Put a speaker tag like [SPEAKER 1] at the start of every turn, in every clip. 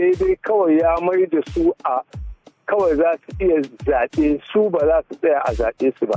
[SPEAKER 1] sai dai kawai ya mai da su a kawai za su iya zaɓe su ba za su tsaya a zaɓe su ba.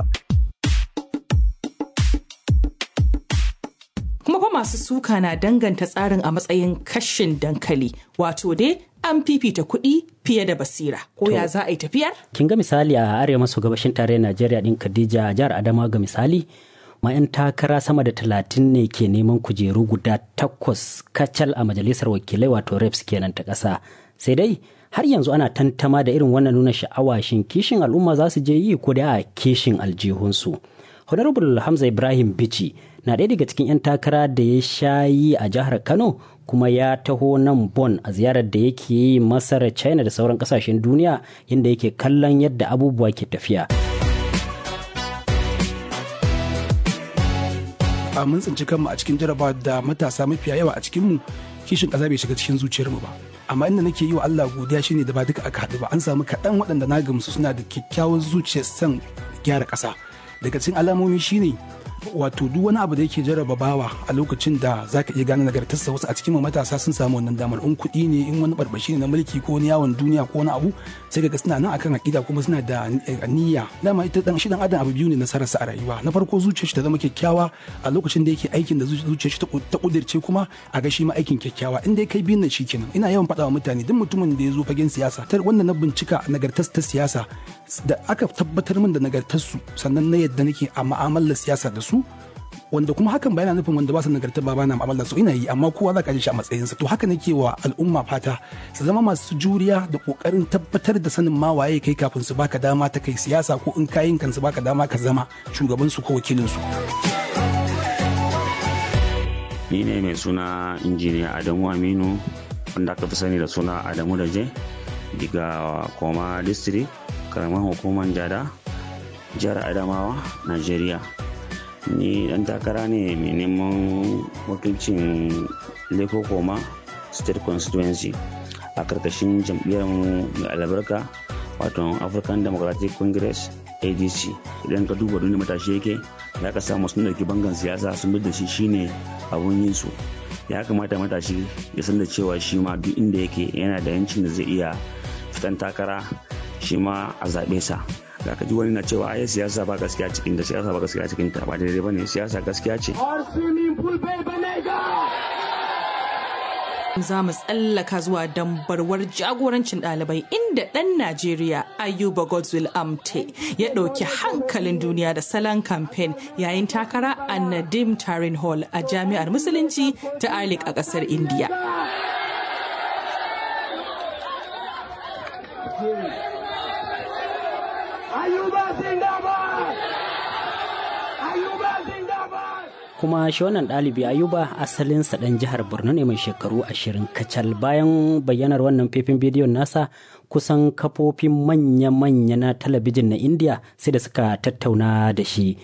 [SPEAKER 2] kuma fa masu suka na danganta tsarin a matsayin kashin dankali wato dai an fifita kuɗi fiye da basira ko ya za a yi tafiyar?
[SPEAKER 3] kin ga misali a arewa maso gabashin tarayyar najeriya din khadija jihar adama ga misali ma 'yan takara sama da talatin ne ke neman kujeru guda takwas kacal a majalisar wakilai wato reps kenan ta ƙasa sai dai har yanzu ana tantama da irin wannan nuna sha'awa shin kishin al'umma za su je yi ko da a kishin aljihunsu honorable hamza ibrahim bichi na ɗaya daga cikin 'yan takara da ya sha yi a jihar kano kuma ya taho nan bon a ziyarar da yake yi masar china da sauran kasashen duniya inda yake kallon yadda abubuwa ke tafiya
[SPEAKER 4] a mun tsinci kanmu a cikin jarabawa da matasa mafiya yawa a cikinmu kishin ƙasa bai shiga cikin zuciyarmu ba amma inda nake yi wa Allah godiya shine da ba duka aka haɗu ba an samu kaɗan waɗanda na gamsu suna da kyakkyawar zuciyar son gyara ƙasa daga cikin alamomi shine wato duk wani abu da yake jarraba bawa a lokacin da zaka iya gane nagartarsa wasu a cikin matasa sun samu wannan damar in kuɗi ne in wani barbashi ne na mulki ko wani yawon duniya ko wani abu sai ga suna nan akan aƙida kuma suna da niyya dama ita dan shi dan adam abu biyu ne nasararsa a rayuwa na farko zuciyar shi ta zama kyakkyawa a lokacin da yake aikin da zuciyar shi ta kudirce kuma a ga shi ma aikin kyakkyawa in dai kai biyun nan shikenan ina yawan faɗa wa mutane duk mutumin da ya zo fagen siyasa tar wanda na bincika nagartar ta siyasa da aka tabbatar min da nagartarsu sannan na yadda nake a ma'amalar siyasa da su wanda kuma hakan ba yana nufin wanda ba su nagarta ba bana mu'amala su ina yi amma kowa za ka ji shi a matsayinsa to haka nake wa al'umma fata su zama masu juriya da kokarin tabbatar da sanin ma waye kai kafin su baka dama ta kai siyasa ko in kayin kan su baka dama ka zama shugaban su ko wakilin su
[SPEAKER 5] ni ne mai suna injiniya Adamu Aminu wanda aka fi sani da suna Adamu Daje daga Koma District karamar hukumar Jada jihar Adamawa Najeriya ni dan takara ne mai neman wakilcin leko koma state constituency a karkashin jam'iyyar mai albarka wato african democratic congress adc idan ka duba duniya matashi yake ya ka samu sun dauki bangan siyasa sun bi da shi shine abun yin su ya kamata matashi ya san da cewa shi ma duk inda yake yana da yancin da zai iya fitan takara shi ma a zaɓe sa da ka ji wani na cewa ai siyasa ba gaskiya cikin da siyasa ba gaskiya cikin ta ba daidai bane siyasa gaskiya ce
[SPEAKER 2] za mu tsallaka zuwa dambarwar jagorancin ɗalibai inda ɗan Najeriya Ayuba Godswill Amte ya ɗauki hankalin duniya da salon kamfen yayin takara a Nadim Tarin Hall a jami'ar Musulunci ta Alik a ƙasar Indiya.
[SPEAKER 3] kuma shi wannan ɗalibi ayuba asalinsa ɗan jihar borno ne mai shekaru ashirin kacal bayan bayyanar wannan faifin bidiyon nasa kusan kafofin manya-manya na talabijin na indiya sai da suka tattauna da shi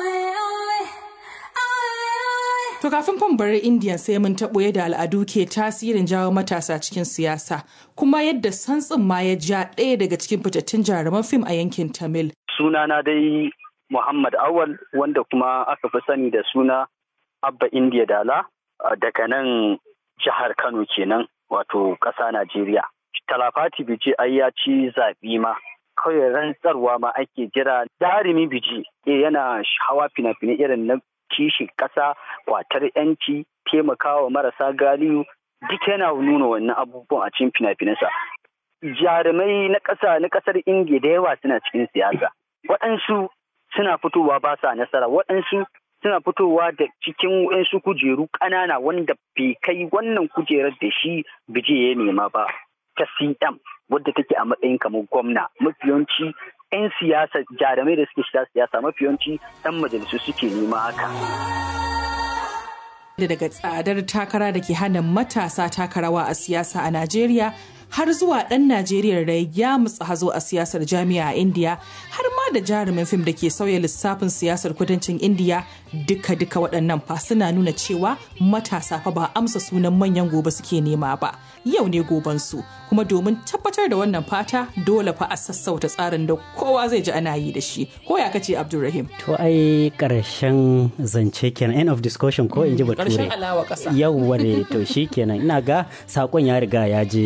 [SPEAKER 2] To kafin fan bari Indiya sai mun taɓo yadda al'adu ke tasirin jawo matasa cikin siyasa kuma yadda santsin ma ya ja ɗaya daga cikin fitattun jaruman fim a yankin Tamil.
[SPEAKER 6] Sunana dai Muhammad Awal wanda kuma aka fi sani da suna Abba Indiya Dala daga nan jihar Kano kenan wato ƙasa Najeriya. Talafati Biji ai ya ci zaɓi ma kawai rantsarwa ma ake jira jarumi Biji yana hawa fina-finai irin na kishi ƙasa kwatar yanci taimakawa marasa galiyu duk yana nuna wannan abubuwan a cikin fina-finansa. Jarumai na ƙasa na ƙasar Indiya da yawa suna cikin siyasa. Waɗansu suna fitowa ba sa nasara waɗansu suna fitowa da cikin waɗansu kujeru ƙanana wanda bai kai wannan kujerar da shi bije ya nema ba ta cm wadda take a matsayin kamar gwamna mafiyanci 'yan siyasa jarumai da suke shiga siyasa mafiyanci 'yan majalisu suke nema haka.
[SPEAKER 2] daga tsadar takara da ke hana matasa takarawa a siyasa a Najeriya har zuwa ɗan Najeriya da ya mutsa hazo a siyasar jami'a a Indiya har ma da jarumin fim da ke sauya lissafin siyasar kudancin Indiya duka-duka waɗannan fa suna nuna cewa matasa fa ba amsa sunan manyan gobe suke nema ba yau ne gobansu kuma domin tabbatar da wannan fata dole fa a sassauta tsarin da kowa zai ji ana yi da shi ko ya kace Abdulrahim
[SPEAKER 3] to ai karshen zance kenan end of discussion ko in ji bature
[SPEAKER 2] karshen alawa ƙasa
[SPEAKER 3] yau wane to shi kenan ina ga sakon ya riga ya je